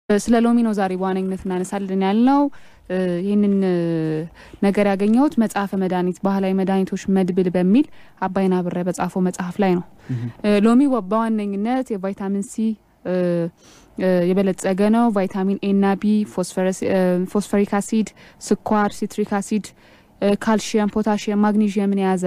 ስለ ሎሚ ነው ዛሬ በዋነኝነት እናነሳለን ያልነው። ይህንን ነገር ያገኘሁት መጽሐፈ መድኃኒት ባህላዊ መድኃኒቶች መድብል በሚል አባይና ብረ በጻፈው መጽሐፍ ላይ ነው። ሎሚ በዋነኝነት የቫይታሚን ሲ የበለጸገ ነው። ቫይታሚን ኤ እና ቢ፣ ፎስፈሪክ አሲድ፣ ስኳር፣ ሲትሪክ አሲድ፣ ካልሽየም፣ ፖታሽየም፣ ማግኒዥየምን የያዘ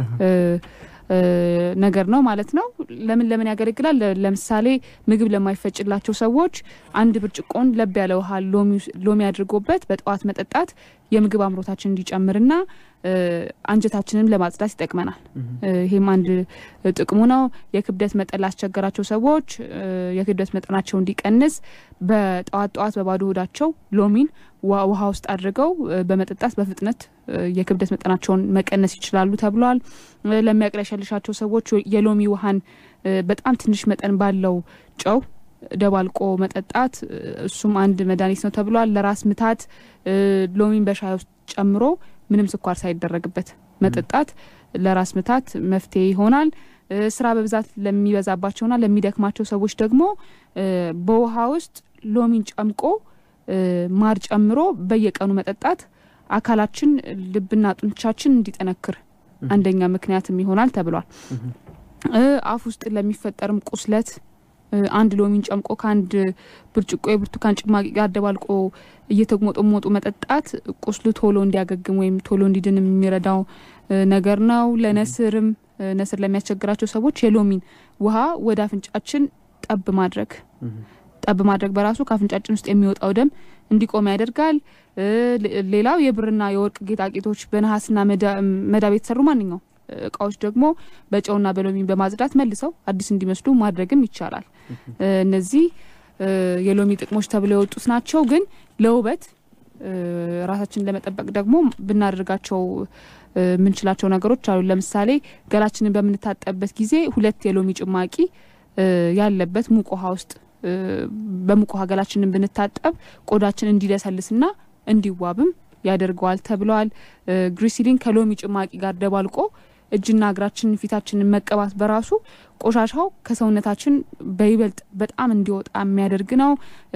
ነገር ነው ማለት ነው። ለምን ለምን ያገለግላል? ለምሳሌ ምግብ ለማይፈጭላቸው ሰዎች አንድ ብርጭቆን ለብ ያለ ውሃ ሎሚ አድርጎበት በጠዋት መጠጣት የምግብ አምሮታችን እንዲጨምርና አንጀታችንን ለማጽዳት ይጠቅመናል። ይሄም አንድ ጥቅሙ ነው። የክብደት መጠን ላስቸገራቸው ሰዎች የክብደት መጠናቸው እንዲቀንስ በጠዋት ጠዋት በባዶ ሆዳቸው ሎሚን ውሃ ውስጥ አድርገው በመጠጣት በፍጥነት የክብደት መጠናቸውን መቀነስ ይችላሉ ተብሏል። ለሚያቅለሸልሻቸው ሰዎች የሎሚ ውሃን በጣም ትንሽ መጠን ባለው ጨው ደባልቆ መጠጣት እሱም አንድ መድኃኒት ነው ተብሏል። ለራስ ምታት ሎሚን በሻይ ውስጥ ጨምሮ ምንም ስኳር ሳይደረግበት መጠጣት ለራስ ምታት መፍትሄ ይሆናል። ስራ በብዛት ለሚበዛባቸውና ለሚደክማቸው ሰዎች ደግሞ በውሃ ውስጥ ሎሚን ጨምቆ ማር ጨምሮ በየቀኑ መጠጣት አካላችን ልብና ጡንቻችን እንዲጠነክር አንደኛ ምክንያትም ይሆናል ተብሏል። አፍ ውስጥ ለሚፈጠርም ቁስለት አንድ ሎሚን ጨምቆ ከአንድ ብርጭቆ የብርቱካን ጭማቂ ጋር ደባልቆ እየተሞጠሞጡ መጠጣት ቁስሉ ቶሎ እንዲያገግም ወይም ቶሎ እንዲድን የሚረዳው ነገር ነው። ለነስርም ነስር ለሚያስቸግራቸው ሰዎች የሎሚን ውሃ ወደ አፍንጫችን ጠብ ማድረግ ጠብ ማድረግ በራሱ ከአፍንጫችን ውስጥ የሚወጣው ደም እንዲቆም ያደርጋል። ሌላው የብርና የወርቅ ጌጣጌጦች በነሐስና መዳብ የተሰሩ ማንኛውም እቃዎች ደግሞ በጨውና በሎሚ በማጽዳት መልሰው አዲስ እንዲመስሉ ማድረግም ይቻላል። እነዚህ የሎሚ ጥቅሞች ተብለው የወጡት ናቸው። ግን ለውበት ራሳችንን ለመጠበቅ ደግሞ ብናደርጋቸው የምንችላቸው ነገሮች አሉ። ለምሳሌ ገላችንን በምንታጠብበት ጊዜ ሁለት የሎሚ ጭማቂ ያለበት ሙቅ ውሃ ውስጥ በሙቅ ውሃ ገላችንን ብንታጠብ ቆዳችን እንዲለሰልስና እንዲዋብም ያደርገዋል ተብለዋል። ግሪሲሊን ከሎሚ ጭማቂ ጋር ደባልቆ እጅና እግራችንን ፊታችንን መቀባት በራሱ ቆሻሻው ከሰውነታችን በይበልጥ በጣም እንዲወጣ የሚያደርግ ነው።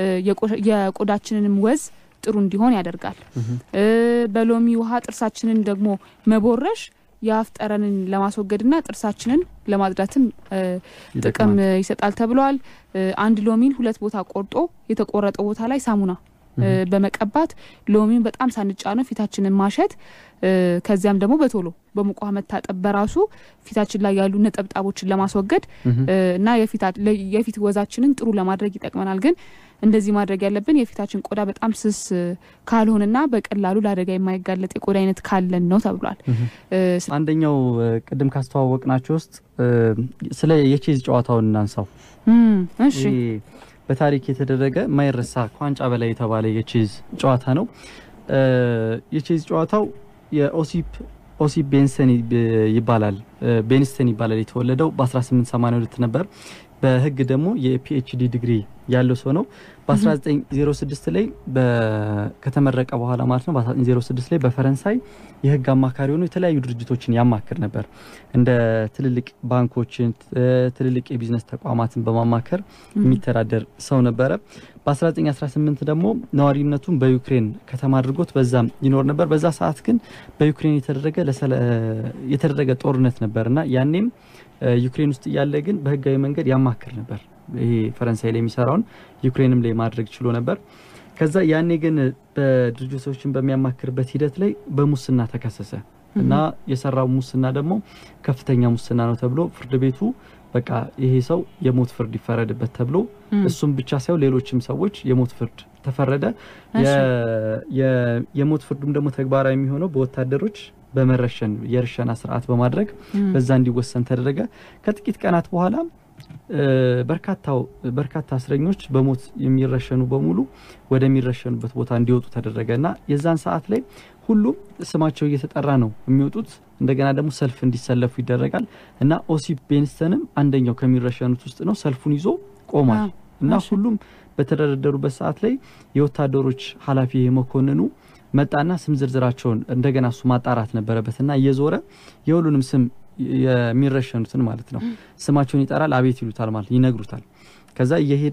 የቆዳችንንም ወዝ ጥሩ እንዲሆን ያደርጋል። በሎሚ ውሃ ጥርሳችንን ደግሞ መቦረሽ የአፍ ጠረንን ለማስወገድና ጥርሳችንን ለማጽዳትም ጥቅም ይሰጣል ተብለዋል። አንድ ሎሚን ሁለት ቦታ ቆርጦ የተቆረጠው ቦታ ላይ ሳሙና በመቀባት ሎሚን በጣም ሳንጫ ነው ፊታችንን ማሸት ከዚያም ደግሞ በቶሎ በሙቅ ውሃ መታጠብ በራሱ ፊታችን ላይ ያሉ ነጠብጣቦችን ለማስወገድ እና የፊት ወዛችንን ጥሩ ለማድረግ ይጠቅመናል። ግን እንደዚህ ማድረግ ያለብን የፊታችን ቆዳ በጣም ስስ ካልሆንና በቀላሉ ለአደጋ የማይጋለጥ የቆዳ አይነት ካለን ነው ተብሏል። አንደኛው ቅድም ካስተዋወቅናቸው ውስጥ ስለ የቼዝ ጨዋታውን እናንሳው። እሺ በታሪክ የተደረገ ማይረሳ ከዋንጫ በላይ የተባለ የቼዝ ጨዋታ ነው። የቼዝ ጨዋታው የኦሲፕ ኦሲፕ ቤንሰን ይባላል ቤንስተን ይባላል። የተወለደው በ1882 ነበር። በህግ ደግሞ የፒኤችዲ ዲግሪ ያለው ሰው ነው። በ1906 ላይ ከተመረቀ በኋላ ማለት ነው። በ1906 ላይ በፈረንሳይ የህግ አማካሪ ሆኖ የተለያዩ ድርጅቶችን ያማክር ነበር። እንደ ትልልቅ ባንኮችን፣ ትልልቅ የቢዝነስ ተቋማትን በማማከር የሚተዳደር ሰው ነበረ። በ1918 ደግሞ ነዋሪነቱን በዩክሬን ከተማ አድርጎት በዛም ይኖር ነበር። በዛ ሰዓት ግን በዩክሬን የተደረገ ጦርነት ነበር እና ያኔም ዩክሬን ውስጥ እያለ ግን በህጋዊ መንገድ ያማክር ነበር። ይሄ ፈረንሳይ ላይ የሚሰራውን ዩክሬንም ላይ ማድረግ ችሎ ነበር። ከዛ ያኔ ግን በድርጅቶችን በሚያማክርበት ሂደት ላይ በሙስና ተከሰሰ እና የሰራው ሙስና ደግሞ ከፍተኛ ሙስና ነው ተብሎ ፍርድ ቤቱ በቃ ይሄ ሰው የሞት ፍርድ ይፈረድበት ተብሎ እሱም ብቻ ሳይሆን ሌሎችም ሰዎች የሞት ፍርድ ተፈረደ። የሞት ፍርዱም ደግሞ ተግባራዊ የሚሆነው በወታደሮች በመረሸን የርሸና ስርዓት በማድረግ በዛ እንዲወሰን ተደረገ። ከጥቂት ቀናት በኋላ በርካታው በርካታ እስረኞች በሞት የሚረሸኑ በሙሉ ወደሚረሸኑበት ቦታ እንዲወጡ ተደረገ እና የዛን ሰዓት ላይ ሁሉም ስማቸው እየተጠራ ነው የሚወጡት። እንደገና ደግሞ ሰልፍ እንዲሰለፉ ይደረጋል እና ኦሲፕ ቤንስተንም አንደኛው ከሚረሸኑት ውስጥ ነው። ሰልፉን ይዞ ቆሟል እና ሁሉም በተደረደሩበት ሰዓት ላይ የወታደሮች ኃላፊ መኮንኑ መጣና ስም ዝርዝራቸውን እንደገና እሱ ማጣራት ነበረበት እና እየዞረ የሁሉንም ስም የሚረሸኑትን ማለት ነው ስማቸውን ይጠራል። አቤት ይሉታል ማለት ይነግሩታል። ከዛ እየሄደ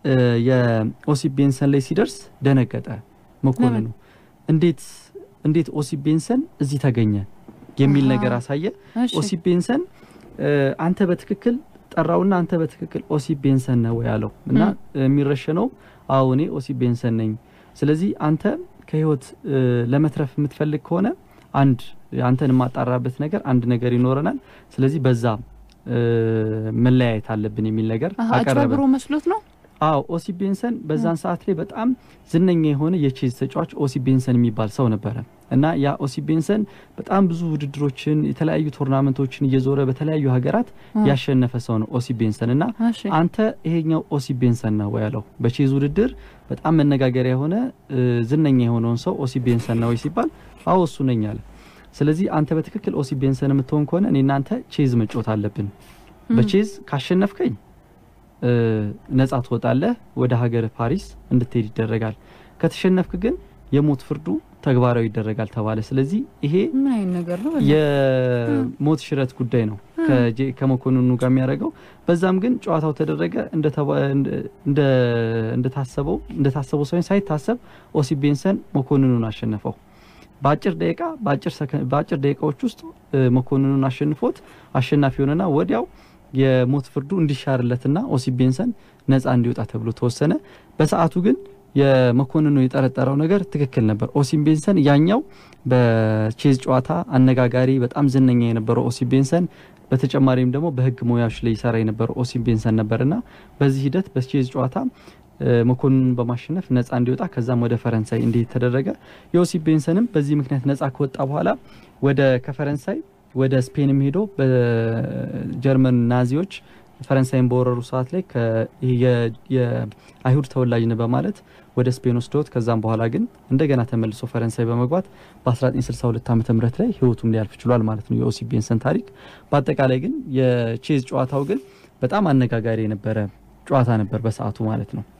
እ፣ የኦሲፕ ቤንሰን ላይ ሲደርስ ደነገጠ መኮንኑ። ለምን? እንዴት እንዴት ኦሲፕ ቤንሰን እዚህ ተገኘ የሚል አሃ። ነገር አሳየ። እሺ ኦሲፕ ቤንሰን እ፣ አንተ በትክክል ጠራውና አንተ በትክክል ኦሲፕ ቤንሰን ነው ያለው እና የሚረሸነው አዎ እኔ ኦሲፕ ቤንሰን ነኝ። ስለዚህ አንተ ከህይወት እ፣ ለመትረፍ የምትፈልግ ከሆነ አንድ አንተን የማጣራበት ነገር አንድ ነገር ይኖረናል። ስለዚህ በዛ እ፣ መለያየት አለብን የሚል ነገር አሃ፣ አቀረበ። አጭበርብሮ መስሎት ነው። አዎ ኦሲፕ ቤንሰን በዛን ሰዓት ላይ በጣም ዝነኛ የሆነ የቼዝ ተጫዋች ኦሲፕ ቤንሰን የሚባል ሰው ነበረ እና ያ ኦሲፕ ቤንሰን በጣም ብዙ ውድድሮችን የተለያዩ ቶርናመንቶችን እየዞረ በተለያዩ ሀገራት አ፣ ያሸነፈ ሰው ነው ኦሲፕ ቤንሰን እና እሺ አንተ ይሄኛው ኦሲፕ ቤንሰን ነው ወይ ያለው በቼዝ ውድድር በጣም መነጋገሪያ የሆነ እ፣ ዝነኛ የሆነውን ሰው ኦሲፕ ቤንሰን ነው ወይ ሲባል አዎ እሱ ነኝ አለ። ስለዚህ አንተ በትክክል ኦሲፕ ቤንሰን የምትሆን ከሆነ እኔ እናንተ ቼዝ መጫወት አለብን። በቼዝ ካሸነፍከኝ እ፣ ነጻ ትወጣለህ፣ ወደ ሀገር ፓሪስ እንድትሄድ ይደረጋል። ከተሸነፍክ ግን የሞት ፍርዱ ተግባራዊ ይደረጋል ተባለ። ስለዚህ ይሄ ምን አይነት ነገር ነው? የሞት ሽረት ጉዳይ ነው ከጄ- ከመኮንኑ ጋር የሚያደርገው። በዛም ግን ጨዋታው ተደረገ እንደተባ- እንደ- እንደ- እንደታሰበው እንደታሰበው ሳይሆን ሳይታሰብ ኦሲፕ ቤንሰን መኮንኑን አሸነፈው። በአጭር ደቂቃ በአጭር ሰከ- በአጭር ደቂቃዎች ውስጥ እ፣ መኮንኑን አሸንፎት አሸናፊ ሆነና ወዲያው የሞት ፍርዱ እንዲሻርለትና ኦሲፕ ቤንሰን ነጻ እንዲወጣ ተብሎ ተወሰነ። በሰዓቱ ግን የመኮንኑ የጠረጠረው ነገር ትክክል ነበር። ኦሲፕ ቤንሰን ያኛው በቼዝ ጨዋታ አነጋጋሪ በጣም ዝነኛ የነበረው ኦሲፕ ቤንሰን በተጨማሪም ደግሞ በሕግ ሙያዎች ላይ ይሰራ የነበረው ኦሲፕ ቤንሰን ነበርና በዚህ ሂደት በቼዝ ጨዋታ እ፣ መኮንኑን በማሸነፍ ነጻ እንዲወጣ ከዛም ወደ ፈረንሳይ እንዲሄድ ተደረገ። የኦሲፕ ቤንሰንም በዚህ ምክንያት ነጻ ከወጣ በኋላ ወደ ከፈረንሳይ ወደ ስፔንም ሄዶ በጀርመን ናዚዎች ፈረንሳይን በወረሩ ሰዓት ላይ ከ- ይሄ የ- የአይሁድ ተወላጅ ነው በማለት ወደ ስፔን ወስደውት ከዛም በኋላ ግን እንደገና ተመልሶ ፈረንሳይ በመግባት በ1962 ዓ ም ላይ ህይወቱም ሊያልፍ ችሏል ማለት ነው የኦሲፕ ቤንሰን ታሪክ። በአጠቃላይ ግን የቼዝ ጨዋታው ግን በጣም አነጋጋሪ የነበረ ጨዋታ ነበር በሰዓቱ ማለት ነው።